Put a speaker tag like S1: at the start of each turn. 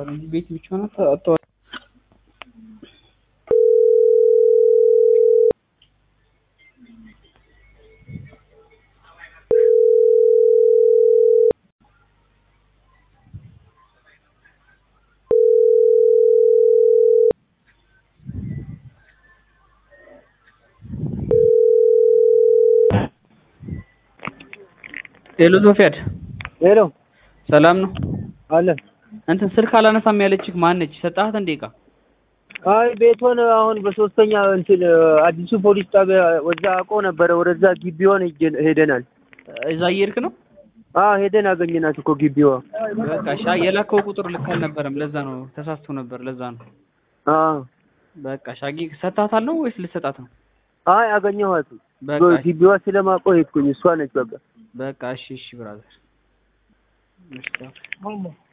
S1: አጥተዋል እንጂ ቤት ብቻ ናት አጥተዋል። ሄሎ ሶፊያድ
S2: ሄሎ
S1: ሰላም ነው?
S2: አለ
S1: እንትን ስልክ አላነሳም ያለችህ ማነች? ሰጣሃት እንዴ ዕቃ?
S2: አይ ቤቶን አሁን በሶስተኛ እንትን አዲሱ ፖሊስ ጣቢያ ወዛ አውቆ ነበረ። ወደዛ ግቢዋን ሄጀን- ሄደናል።
S1: እዛ እየሄድክ ነው?
S2: አ ሄደን አገኘናት እኮ ግቢዋ።
S1: በቃ እሺ። አይ የላከው ቁጥር ልክ አልነበረም። ለዛ ነው ተሳስቶ ነበር። ለዛ ነው።
S2: አ
S1: በቃ እሺ። አግኝ ሰጣታለሁ ወይስ ልሰጣት ነው?
S2: አይ አገኘኋት።
S1: በቃ እሺ።
S2: ግቢዋ ስለማውቆ ሄድኩኝ። እሷ ነች በቃ
S1: በቃ እሺ፣ እሺ ብራዘር። እሺ